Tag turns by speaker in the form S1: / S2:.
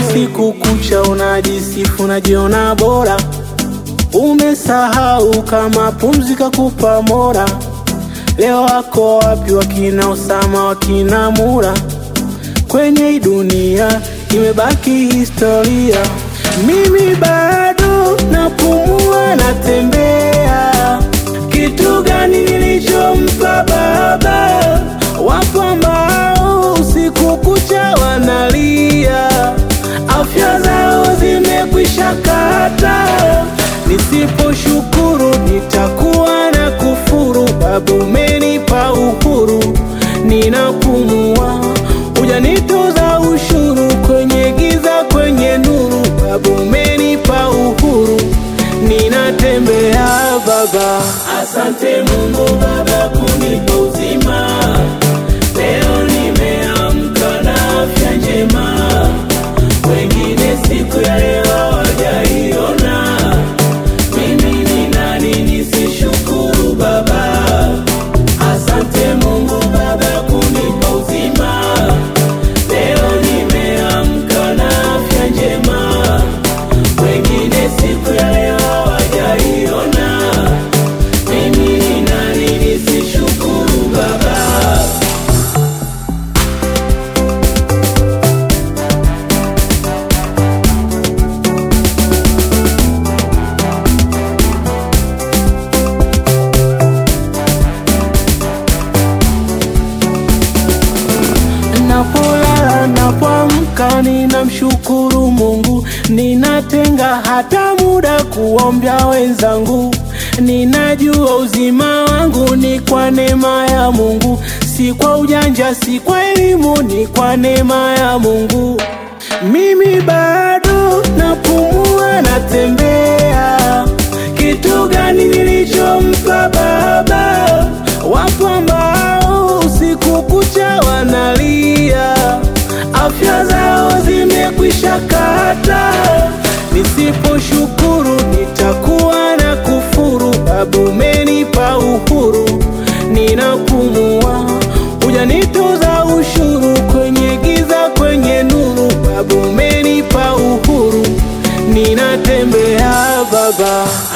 S1: usiku kucha unajisifu unajiona bora umesahau kama pumzi kakupa mora leo wako wapi wakina Osama wakina Mura kwenye hii dunia imebaki historia mimi bado napumua natembea kitu gani nilichompa baba wapo ambao usiku kucha wanalia afya zao zimekwisha kata nisiposhukuru nitakuwa na kufuru babu umenipa uhuru ninapumua hujanitoza ushuru kwenye giza kwenye nuru babu umenipa uhuru ninatembea baba asante mungu baba kunipa uzima leo nimeamka na afya njema wengine siku ya leo hawajaiona mimi ni nani nisishukuru baba asante mungu baba kunipa uzima leo nimeamka na afya njema wengine siku ya leo hawajaiona mimi ni nani nisishukuru baba Napolala napoamka ninamshukuru Mungu, ninatenga hata muda kuombea wenzangu. Ninajua uzima wangu ni kwa neema ya Mungu, si kwa ujanja, si kwa elimu, ni kwa neema ya Mungu. Mimi bado napumua, natembea. Kitu gani nilichompa baba? Wapo ambao usiku kucha wanalia, afya zao zimekwisha kata. Nisiposhukuru nitakuwa na kufuru. Babu umenipa uhuru, ninapumua, hujanitoza ushuru kwenye giza, kwenye nuru. Babu umenipa uhuru, ninatembea baba.